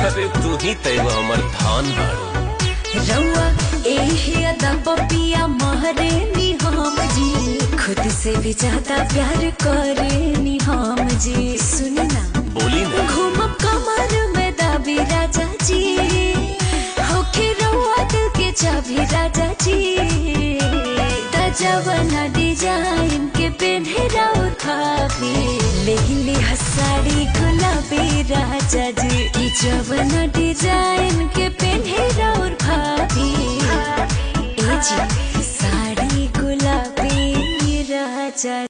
अरे तू ही तैव हमर धान बाड़ू रउआ एही अदा पपिया महरे नी हम जी खुद से भी ज्यादा प्यार करे नी हम जी सुनी ना बोली ना घूमब कमर में दाबी राजा जी होके रउआ दिल के चाबी राजा जी तजवना डिजाइन के पेन्हे राउर भाभी लेली हसाड़ी गुलाबी राजा जी की जवना डिजाइन के पेन्हे राउर भाभी ए जी साड़ी गुलाबी राजा